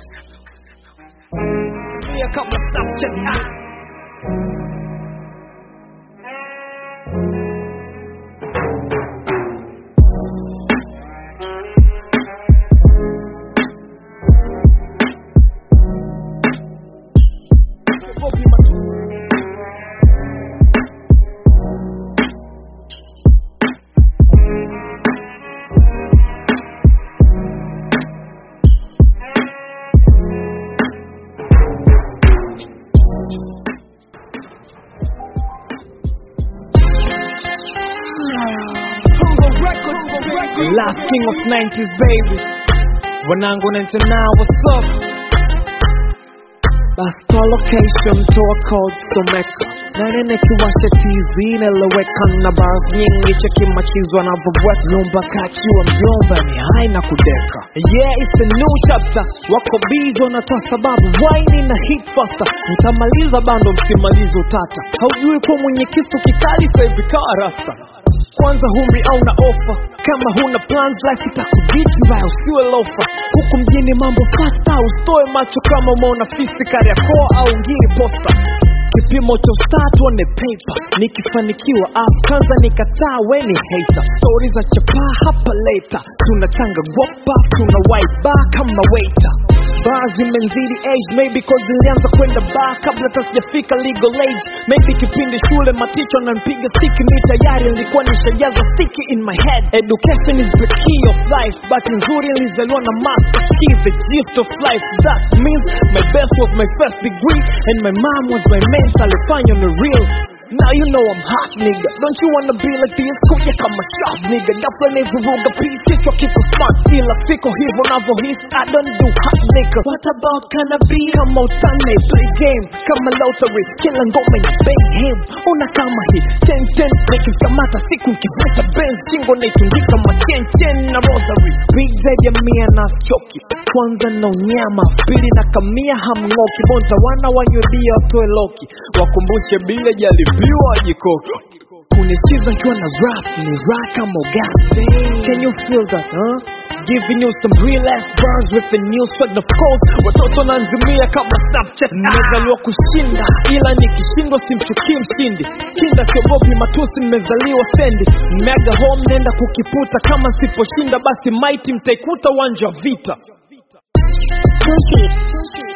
Tumia kama Snapchat ah. Last king of 90s baby wanangu 99 what's up Basta location toa code someka nane nikiwasha tv niloweka na bars nyingi cheki machizwa na vovwet nyumba kachiwa mjomba ni hai na kudeka yeah it's a new chapter wako bizo natoa sababu waini na hit faster mtamaliza bando msimaliza utata haujui kuwa mwenye kisu kikali sahivi kaa rasta kwanza humri au na ofa kama huna plans life itakuditi vaya usiwe lofa huku mjini mambo fasta usitoe macho kama umeona fisi kariakoa au ngiri posta kipimo cha star tuone paper nikifanikiwa ah, kwanza nikataa weni hater stori za chapaa hapa leta tunachanga gopa tuna waiba kama waiter baa zimenzidi age maybe cause zilianza kwenda bar kabla hata sijafika legal age maybe kipindi shule maticho nanpiga stiki mi tayari nilikuwa nishajaza sticky in my head education is the key of life but nzuri nilizaliwa na master key the gift of life that means my best was my first degree and my mom was my mentor alifanya on the real Now you know I'm hot nigga Don't you wanna be like this kuja kama shot nigga Ghafla nivuruga peace kichwa kiko smart Kila siku hivyo navyohisi I don't do hot nigga What about cannabis Kama utane play game Kama lottery Kila ngoma ya bang him Una kama hii Ten ten Nikikamata siku nkiveta Benz Chingo naitundika ma chen chen na rosary Big zaidi ya mia na choki Kwanza na unyama Pili na kamia hamng'oki Bonza wana wanywe bia watoe loki Wakumbushe bila jalipiwa jikoki kunichiza nkiwa na rap ni rock kama gas can you feel that huh giving you some real ass bars with the new swag of course watoto nanzimia kama snapchat nimezaliwa kushinda ila nikishindwa simchukii mshindi kinda siogopi matusi mmezaliwa sendi mmeaga home nenda kukiputa kama siposhinda basi maiti mtaikuta uwanja wa vita Sushi.